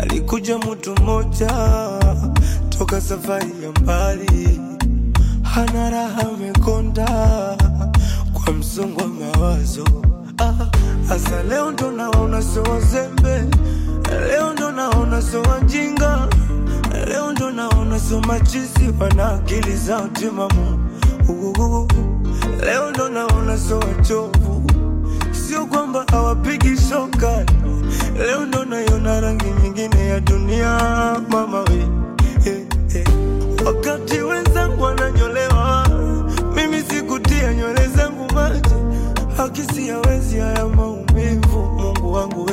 alikuja mtu mmoja toka safari ya mbali, hana raha, amekonda kwa msongo wa mawazo. Ah, Asa leo ndo naona so wazembe, leo ndo naona so wajinga, leo ndo naona so machizi wana akili zao timamu. Uhuhu. Leo ndo naona so wachovu, sio kwamba hawapigi shoka. Leo ndo naiona rangi nyingine ya dunia, mama we eh, eh. Wakati wenzangu wananyolewa, mimi sikutia nywele zangu maji, hakisi hawezi haya maumivu. Mungu wangu we